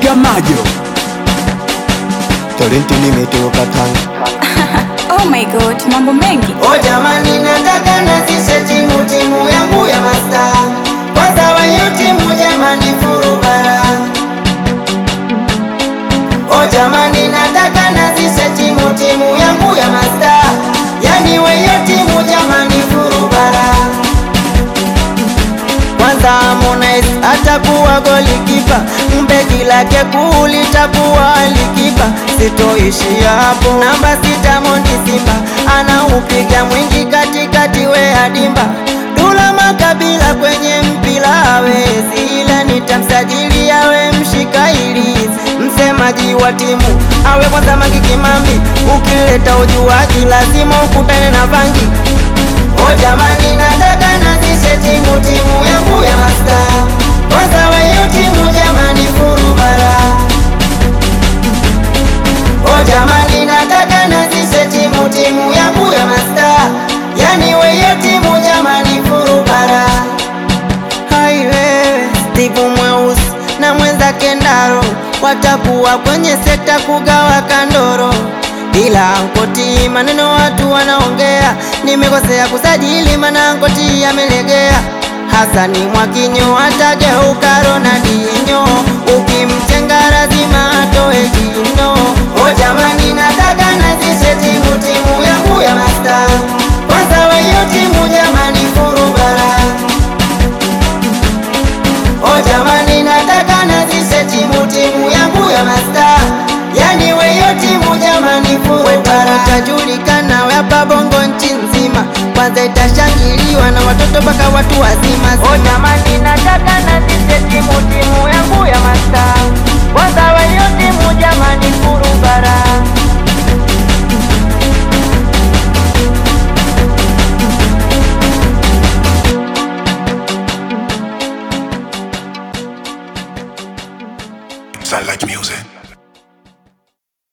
Meneja Majo. Talenti nimetoka Tanga. Oh my god, mambo mengi. O jamani, nataka nazishe timu timu yangu ya masta kwanza, wayo timu jamani, furubara. O jamani, nataka nazishe timu timu yangu ya masta, yani weyo timu jamani, furubara. Kwanza Harmonize atakuwa golikipa, mbegi lake kuu litakuwa likipa. Sitoishia hapo, namba sita Mondi Simba anaupiga mwingi katikati, we adimba Dula Makabila kwenye mpira hawezi, ila nitamsajili awe mshika ilizi, msemaji wa timu awe kwanza Mangi Kimambi. Ukileta ujuaji lazima ukutane na Vangi. O jamani, nataka nazishe timu timu yangu ya masta kwanza, weyo timu jamani, furubara. O jamani, nataka nazishe timu timu yangu ya masta, yani weyo timu jamani, furubara. Hai wewe Steve Mweusi na mwenzake Ndaro watakuwa kwenye sekta kugawa kandoro, ila Ankoti maneno watu wanaongea, nimekosea kusajili mana Ankoti amelegea. Hasani Mwakinyo atageuka Ronaldinho, ukimtenga lazima atoe jino. O jamani, nataka nazishe timu timu yangu ya masta kwanza, weyo timu jamani, furubara O jamani, nataka nazishe timu timu yangu ya masta, yani weyo timu jamani, furubara. Utajulikana we hapa Bongo nchi nzima, kwanza itashangiliwa na watoto mpaka watu wazima. O jamani, nataka nazishe timu timu yangu ya masta, kwanza weyo timu jamani, furubara. Sound like music.